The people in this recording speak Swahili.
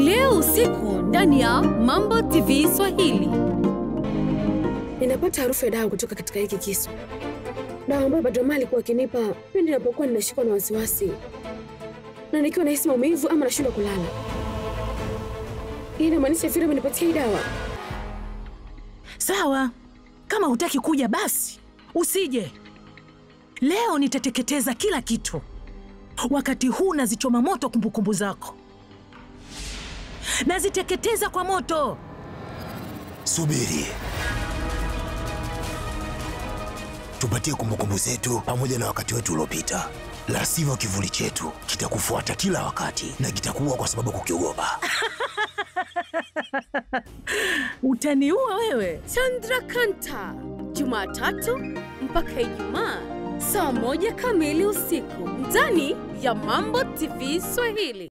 leo usiku ndani ya Mambo TV Swahili. Ninapata harufu ya dawa kutoka katika hiki kisu, dawa ambayo Badrama alikuwa akinipa pindi ninapokuwa ninashikwa na wasiwasi na nikiwa nahisi maumivu ama nashindwa kulala. Hii inamaanisha vile amenipatia hii dawa. Sawa, kama hutaki kuja basi usije. Leo nitateketeza kila kitu. Wakati huu nazichoma moto kumbukumbu zako, naziteketeza kwa moto. Subiri, tupatie kumbukumbu zetu pamoja na wakati wetu uliopita, la sivyo kivuli chetu kitakufuata kila wakati na kitakuwa kwa sababu kukiogopa. Utaniua wewe. Chandrakanta, Jumatatu mpaka Ijumaa saa moja kamili usiku ndani ya Mambo TV Swahili.